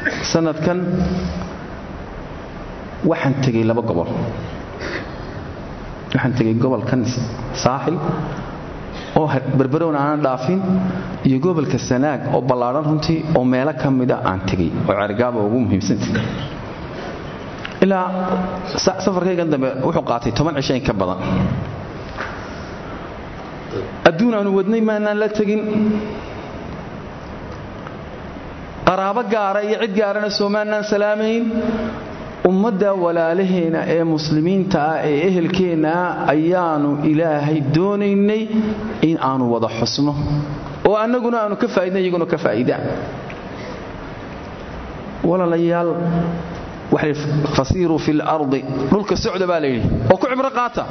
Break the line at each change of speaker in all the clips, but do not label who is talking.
sanadkan waxaan tegey laba gobol waxaan tegey gobolkan saaxil oo berberowna aanan dhaafin iyo gobolka sanaag oo ballaadhan runtii oo meelo ka mida aan tegey oo cergaaba ugu muhiimsanta ilaa safarkaygan dambe wuxuu qaatay toban cisho in ka badan adduun aanu wadnay maanaan la tegin qaraabo gaara iyo cid gaarana soomaanaan salaamayn ummadda walaalaheena ee muslimiinta ah ee ehelkeenna ah ayaanu ilaahay doonaynay in aanu wada xusno oo annaguna aanu ka faa'idna iyaguna ka faa'idaan walaalayaal waxay fasiiruu fi lardi dhulka socda baa layidhi oo ku cibro qaata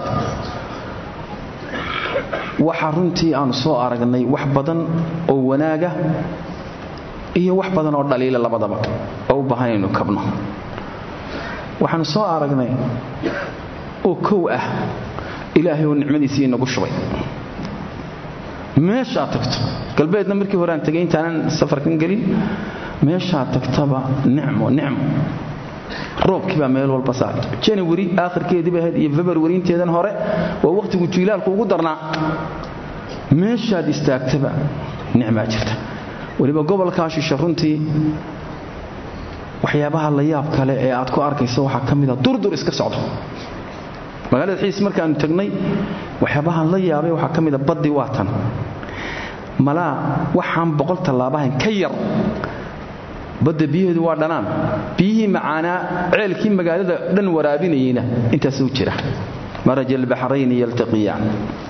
waxa runtii aanu soo aragnay wax badan oo wanaaga iyo wax badan oo dhaliila labadaba oo u baahan inaynu kabno waxaanu soo aragnay oo kow ah ilaahay oo nicmadiisii inagu shubay meeshaad tagto galbeedna markii hore aan tegay intaanan safarkan gelin meeshaad tagtaba nicmo nicmo roobkii baa meel walba saaray janawari aakhirkeediiba ahayd iyo februari inteedan hore waa wakhtigu jiilaalku ugu darnaa meeshaad istaagtaba nicmaa jirta weliba gobolkaa shisha runtii waxyaabaha la yaab kale ee aad ku arkayso waxaa ka mida durdur iska socdo magaalada xiis markaanu tagnay waxyaabahaan la yaabay waxaa ka mida baddi waa tan malaa waxaan boqol tallaabahayn ka yar badda biyaheedu waa dhanaan biyihii macaanaa ceelkii magaalada dhan waraabinayeyna intaasuu jira maraja albaxrayni yaltaqiyaan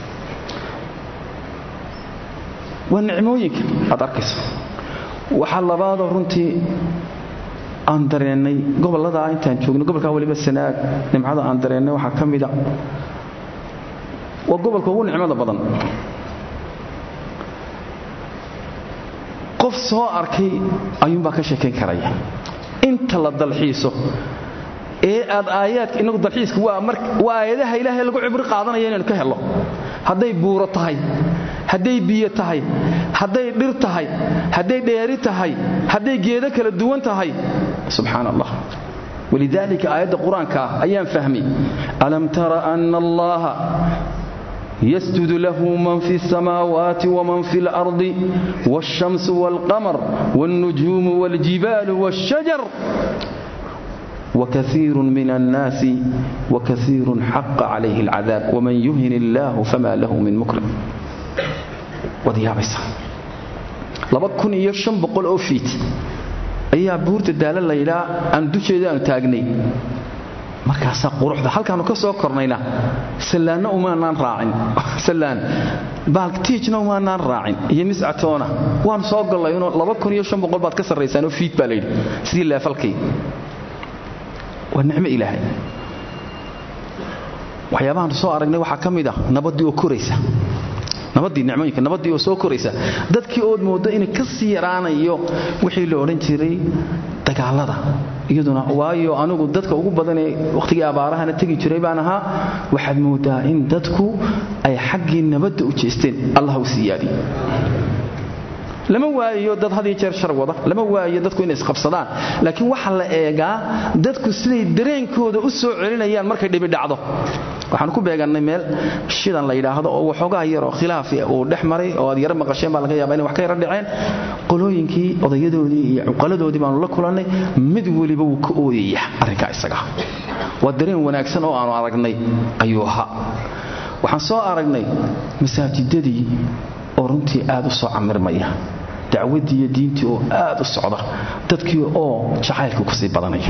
waa nicmooyinka aad arkayso waxaa labaadoo runtii aan dareennay gobolladaa intaan joogno gobolkaa weliba sanaag nimcada aan dareennay waxaa ka mida waa gobolka ugu nicmada badan qof soo arkay ayuunbaa ka sheekayn karaya inta la dalxiiso ee aad aayaadka inagu dalxiiska waa aayadaha ilaahay lagu cibri qaadanaya inaynu ka hello hadday buuro tahay hadday biyo tahay hadday dhir tahay hadday dheeri tahay hadday geedo kala duwan tahay subxaan allah walidaalika aayadda qur-aanka ah ayaan fahmay alam tara ana allaha يسجد له من في السماوات ومن في الأرض والشمس والقمر والنجوم والجبال والشجر وكثير من الناس وكثير حق عليه العذاب ومن يهن الله فما له من مكرم وديابيسا laba kun iyo shan boqol oo fiit ayaa buurta daala laydhaa aan dusheeda aanu taagnay markaasaa quruxda halkaanu ka soo kornayna sallaanna umaanaan raacin sallaan baaltiijna umaanaan raacin iyo miscatoona waanu soo gollay inuu laba kun iyo shan boqol baad ka sarraysaan oo fiid baa layidhi sidii leefalkii waa nicmo ilaahay waxyaabahaanu soo aragnay waxaa ka mid ah nabaddii oo koraysa nabadii nicmooyinka nabadii oo soo koraysa dadkii ood mooddo inay ka sii yaraanayo wixii la odhan jiray dagaalada iyaduna waayo anigu dadka ugu badanee wakhtigii abaarahana tegi jiray baan ahaa waxaad moodaa in dadku ay xaggii nabadda u jeesteen allah u siyaadiy lama waayo dad had iyo jeer shar wada lama waayo dadku inay isqabsadaan laakiin waxaa la eegaa dadku siday dareenkooda u soo celinayaan markay dhibi dhacdo waxaan ku beegannay meel shidan la yidhaahdo oo waxoogaa yaroo khilaaf uu dhex maray oo aad yaro maqasheen baa laga yaaba inay wax ka yaro dhaceen qolooyinkii odayadoodii iyo cuqaladoodii baanu la kulannay mid weliba wuu ka ooyaya arrinkaa isaga waa dareen wanaagsan oo aanu aragnay ayuu ahaa waxaan soo aragnay masaajidadii oo runtii aad u soo camirmaya dacwaddii iyo diintii oo aad u socda dadkii oo jacaylka kusii badanaya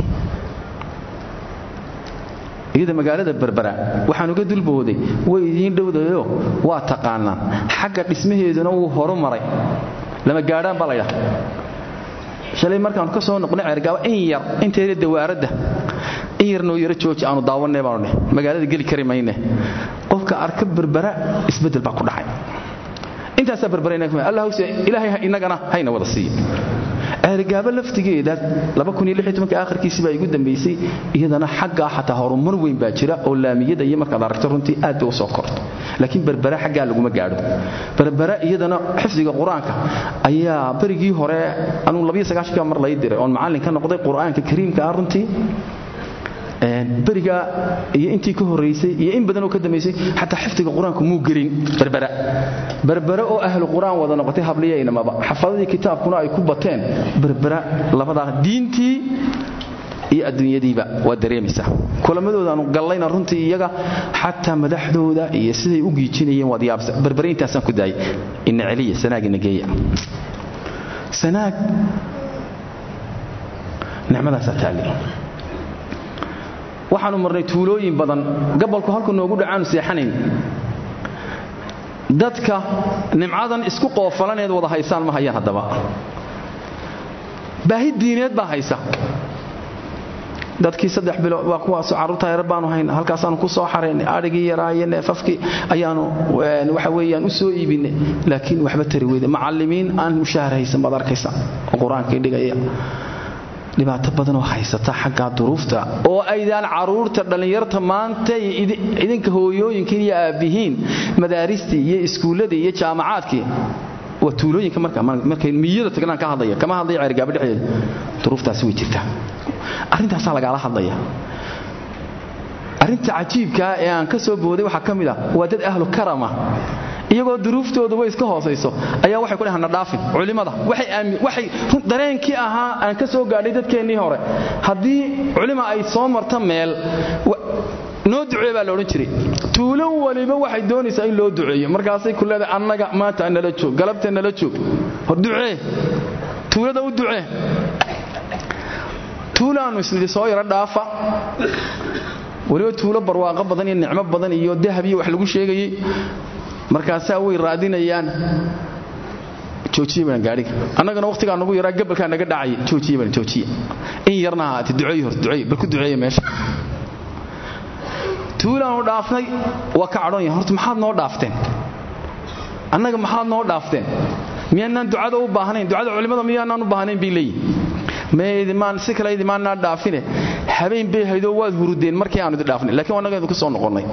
iyada magaalada berbera waxaan uga dulbooday way idiin dhowdayo waa taqaanaan xagga dhismaheeduna wuu horu maray lama gaadhaan baa laydhaha shalay markaanu ka soo noqnay ceergaaba in yar inteeda dawaaradda in yar noo yaro jooji aanu daawanay baanu dheh magaalada geli kari mayne qofka arka berbera isbeddel baa ku dhacay intaasaa berberayna ilaahay innagana hayna wada siiyo ceerigaabo laftigeeda akhirkiisii baa igu dambaysay iyadana xaggaa xataa horumar weyn baa jira oo laamiyada iyo markaad aragto runtii aad bay u soo korto laakiin berbera xaggaa laguma gaadho berbera iyadana xifdiga qur-aanka ayaa berigii hore anuu mar lay diray oon macallin ka noqday qur-aanka kariimka ah runtii beriga iyo intii ka horaysay iyo in badan oo ka dambaysay xataa xifdiga qur-aanku muu gelin berbera berbera oo ahlu qur-aan wada noqotay habliyaynamaba xafadadii kitaabkuna ay ku bateen berbera labadaa diintii iyo adduunyadiiba waa dareemaysaa kulamadoodaanu gallayna runtii iyaga xataa madaxdooda iyo siday u giijinayeen waad yaabsa berbere intaasaan ku daayay ina celiya sanaag ina geeya sanaag nicmadaasaa taalli waxaanu marnay tuulooyin badan gabolku halku noogu dhacaanu seexanayn dadka nimcadan isku qoofalaneed wada haysaan ma hayaan haddaba baahi diineed baa haysa dadkii saddex bilood waa kuwaasoo carruurta yar baanu hayn halkaasaanu ku soo xaraynay adhigii yaraaye neefafkii ayaanu waxa weeyaan u soo iibinay laakiin waxba tari weyda macallimiin aan mushaahar haysan baad arkaysa oo qur-aankii dhigaya dhibaato badanoo haysata xaggaa duruufta oo aydaan caruurta dhallinyarta maanta idinka hooyooyinkiin iyo aabbihiin madaaristii iyo iskuulladii iyo jaamacaadkii waa tuulooyinka markay miyada tagnaan ka hadlaya kama hadlaya ceergaabo dhexdeeda duruuftaasi way jirtaa arrintaasaa lagaala hadlaya arrinta cajiibkaa ee aan ka soo booday waxaa ka mid ah waa dad ahlu karama iyagoo duruuftoodu way iska hoosayso ayaa waxay ku dhahana dhaafin culimmada waxay dareenkii ahaa aan ka soo gaadhay dadkeennii hore haddii culima ay soo marta meel noo ducee baa la odhan jiray tuulo waliba waxay doonaysaa in loo duceeyo markaasay ku leedahay annaga maanta nala joog galabta nala joog hor ducee tuulada u ducee tuulaannu isnidhi soo yaro dhaafa weliba tuulo barwaaqo badan iyo nicmo badan iyo dahab iyo wax lagu sheegayey markaasaa way raadinayaan joojiye baan gaadhiga annagana wakhtigaa nagu yaraa gabalkaa naga dhacaya joojiye baan joojiye in yarna ahaate duceey hor duceey bal ku duceeya meesha tuulaanu dhaafnay waa ka cadhoon yahay horta maxaad noo dhaafteen annaga maxaad noo dhaafteen miyaanaan ducada u baahnayn ducada culimmada miyaanaan u baahnayn bay leeyihin maidimaan si kale idimaannaa dhaafine habeen bay haydoo waad hurudeen markii aanu idi dhaafnay lakiin annaga idinku soo noqonnay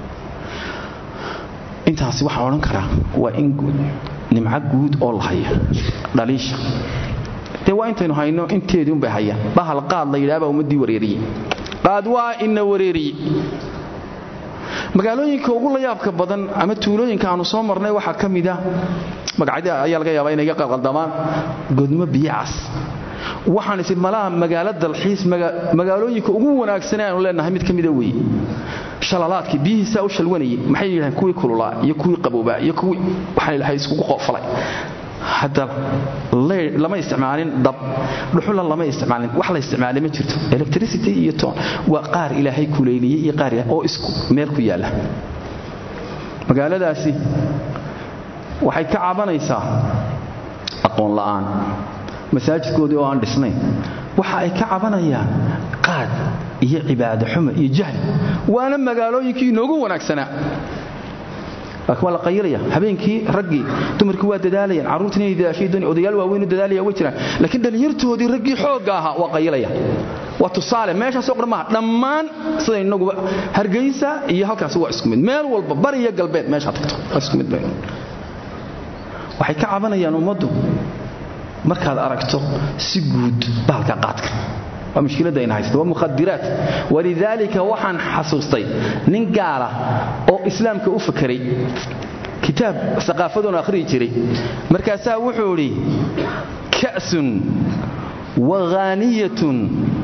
intaasi waxaan odhan karaa waa in nimco guud oo la haya dhaliisha dee waa intaynu hayno inteedii unbay hayaan bahal qaad la yidhaha baa ummaddii wareeriye qaad waa ina wareeriye magaalooyinka ugu la yaabka badan ama tuulooyinka aanu soo marnay waxaa ka mid ah magacyada ayaa laga yaabaa inay ga qalqaldamaan godmo biyacas waxaan isi malaha magaalo dalxiis magaalooyinka ugu wanaagsanee aanu leenahay mid ka mida weeye shalalaadkii biyihiisaa u shalwanayay maxay yidhahdeen kuwii kululaa iyo kuwii qaboobaa iyo kuwii waxaan ilahay iskugu qoofalay hadda lama isticmaalin dab dhuxula lama isticmaalin wax la isticmaalay ma jirto electricity iyo ton waa qaar ilaahay kuleyliyey iyo qaar oo isku meel ku yaalla magaaladaasi waxay ka cabanaysaa aqoon la'aan masaajidkoodii oo aan dhisnayn waxa ay ka cabanayaan qaad iyo cibaado xumo iyo jahli waana magaalooyinkii inoogu wanaagsanaa laakiin waa la qayilaya habeenkii raggii dumarkii waa dadaalayaan carruurtiin inay dadaashay dooni odayaal waaweynu dadaalaya way jiraan laakiin dhallinyartoodii raggii xoogga ahaa waa qayilaya waa tusaale meeshaasoo qor maaha dhammaan sida inaguba hargeysa iyo halkaasi waa isku mid meel walba bari iyo galbeed meeshaa tagto waa isku mid waxay ka cabanayaan ummaddu markaad aragto si guud bahalka qaadka waa mushkiladda ayna haysta waa mukhadiraat walidaalika waxaan xasuustay nin gaala oo islaamka u fakeray kitaab saqaafadoon akhriyi jiray markaasaa wuxuu idhi ka'sun waghaaniyatun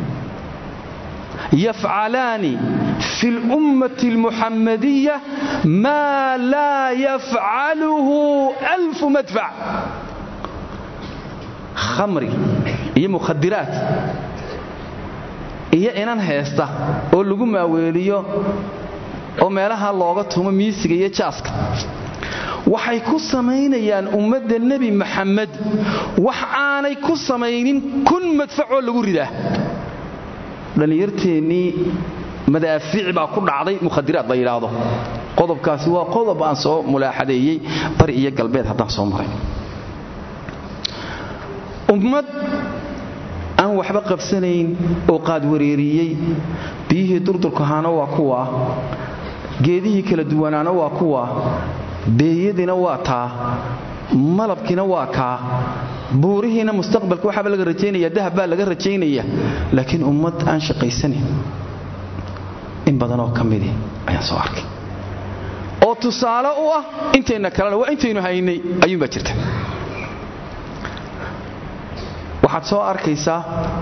yafcalaani fi اlummati اlmuxamadiya maa laa yafcaluhu alfu madfac khamri iyo mukhadiraat iyo inan heesta oo lagu maaweeliyo oo meelaha looga tumo miisiga iyo jaaska waxay ku samaynayaan ummadda nebi maxamed wax aanay ku samaynin kun madfacoo lagu ridaa dhallinyarteennii madaafiic baa ku dhacday mukhadiraad la yidhaahdo qodobkaasi waa qodob aan soo mulaaxadeeyey bari iyo galbeed haddaan soo maray ummad aan waxba qabsanayn oo qaad wareeriyey biyihii durdurkahaana waa kuwa geedihii kala duwanaana waa kuwa beeyadiina waa taa malabkiina waa kaa buurihiina mustaqbalka waxaaba laga rajaynaya dahab baa laga rajaynaya laakiin ummad aan shaqaysanayn in badanoo ka midi ayaan soo arkay oo tusaale u ah intayna kalena waa intaynu haynay ayuunbaa jirta waxaad soo arkaysaa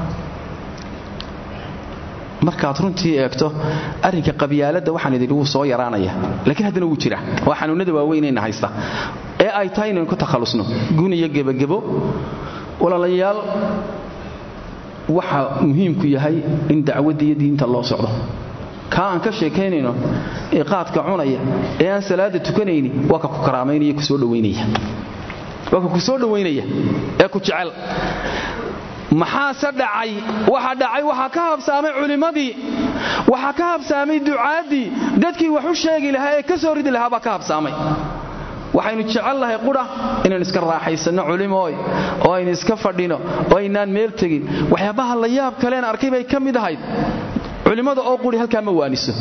markaad runtii eegto arrinka qabyaaladda waxaan idin wuu soo yaraanaya laakiin haddana wuu jira waa xanuunnada waaweynayna haysta ee ay tahay inaynu ka takhallusno gun iyo gebagebo walaalayaal waxa muhiimku yahay in dacwadda iyo diinta loo socdo kaa aan ka sheekaynayno ee qaadka cunaya ee aan salaada tukanayni waa ka ku karaamaynaya kusoo dhawaynaya waa ka ku soo dhowaynaya ee ku jecel maxaase dhacay waxa dhacay waxaa ka habsaamay culimmadii waxaa ka habsaamay ducaaddii dadkii wax u sheegi lahaa ee ka soo ridi lahaa baa ka habsaamay waxaynu jecel lahay qudha inaynu iska raaxaysanno culimooy oo aynu iska fadhino oo aynaan meel tegin waxyaabaha la yaab kaleen arkay bay ka mid ahayd culimmada oo quri halkaa ma waaniso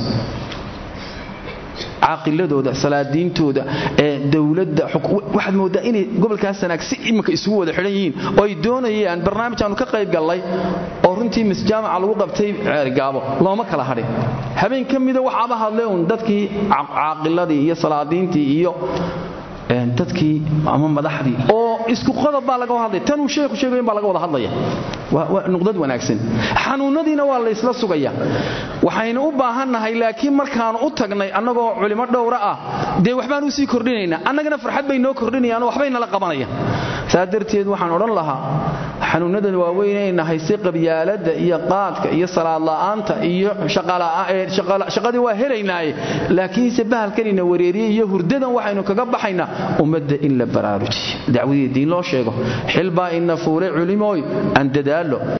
caaqiladooda salaadiintooda ee dowladda waxaad mooddaa inay gobolkaas sanaag si iminka isugu wada xidhan yihiin oo ay doonayaan barnaamij aanu ka qayb gallay oo runtii misjaamaca lagu qabtay ceergaabo looma kala hadhin habeen ka mida waxaaba hadlay uun dadkii caaqiladii iyo salaadiintii iyo dadkii ama madaxdii oo isku qodob baa laga hadlaya tanuu sheekhu sheegayn baa laga wada hadlaya waa nuqdad wanaagsan xanuunadiina waa laysla sugaya waxaynu u baahannahay laakiin markaanu u tagnay annagoo culimo dhowra ah dee waxbaan usii kordhinaynaa annagana farxad bay noo kordhinayaanoo waxbay nala qabanayaan saa darteed waxaan odhan lahaa xanuunadan waaweynayna hayse qabyaaladda iyo qaadka iyo salaadla'aanta iyo shaqadii waa helaynaaye laakiinse bahalkanina wareeriye iyo hurdadan waxaynu kaga baxaynaa ummadda in la baraarujiyo dacwadii diin loo sheego xilbaa ina fuulay culimooy aan dadaalo